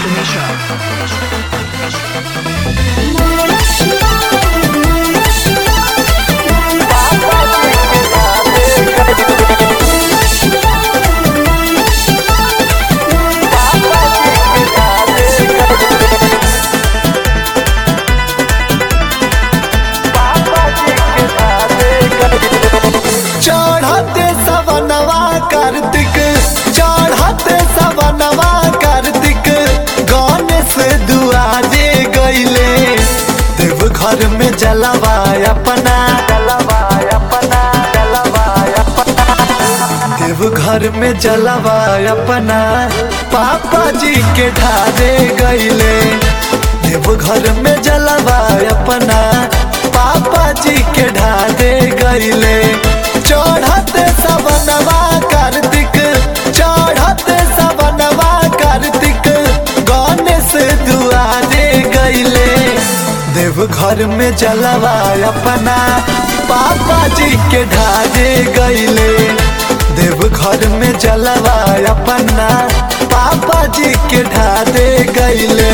चढ़ते सवनवा कार्तिक चढ़ते सवनवा कार्तिक गणेश दुआरे गईले देव घर में जलवा अपना जलवा अपना जलवा अपना देव घर में जलवा अपना पापा जी के ढारे गईले देव घर में जलवा अपना पापा जी के ढारे गईले चढ़ते सवनवा कार्तिक चढ़ते सवनवा कार्तिक गणेश दुआरे गईले देव घर में जलवा अपना पापा जी के ढारे गईले देव घर में जलवा अपना पापा जी के ढारे गईले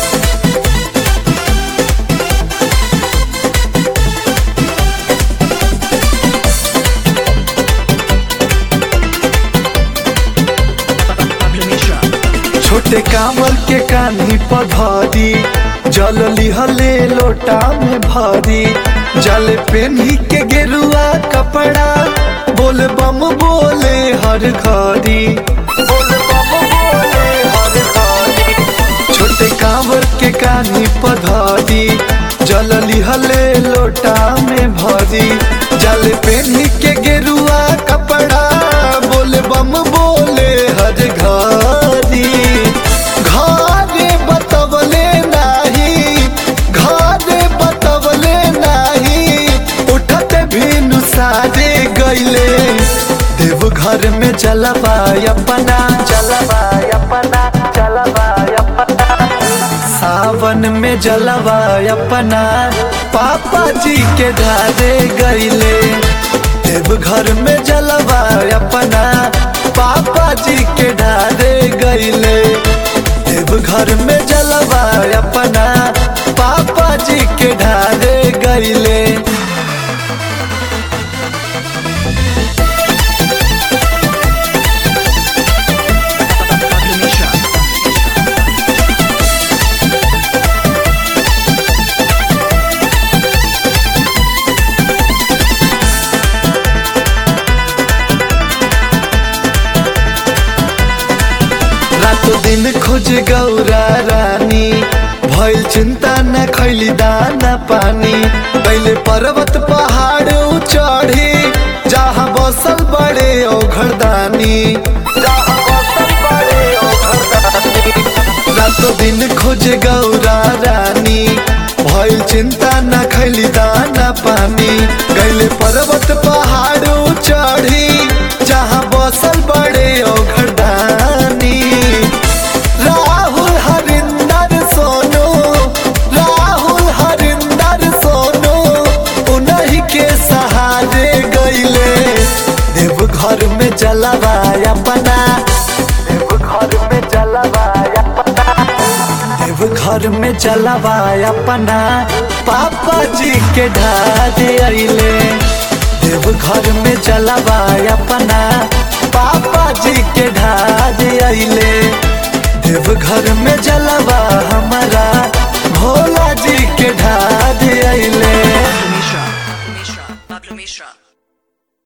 छोटे कामल के कान्ही पधरी जल लिहले लोटा में भरी जल पेन्ही के गेरुआ कपड़ा बोल बम बोले हर घड़ी बोल बम बोले हर घड़ी छोटे कांवर के कान्ही पधरी जल लिहले लोटा में भरी जल पेन्ही के गेरुआ कपड़ा बोल बम बोले हर घड़ी घरे बतवले नाही घरे बतवले नाही उठत भी नुसारे गईले देव घर में जलवा अपना जलवा अपना जलवा अपना सावन में जलवा अपना पापा जी के ढारे गईले देव घर में जलवा अपना पापा जी के ढारे गईले देव घर में जलवा अपना पापा जी के ढारे गईले रातो दिन खोज गौरा रानी भइल चिंता न खैली दाना पानी पहले पर्वत पहाड़ चढ़ी जहाँ बसल बड़े औघरदानी जहाँ बसल बड़े औघरदानी रातो दिन खोज गौरा रानी भइल चिंता न खैली दाना पानी गैले पर्वत पहाड़ चढ़ी जहाँ बसल बड़े औघरदानी राहुल हरिंदर सोनू राहुल हरिंदर सोनू उन्हीं के सहारे गईले देव घर में जलवा अपना देव घर में जलवा अपना देव घर में जलवा अपना पापा जी के ढारे अइले देव घर में जलवा अपना पापा जी के ढारे अइले देव घर में जलवा हमारा भोला जी के ढारे अइले Pablo Mishra. Pablo Mishra.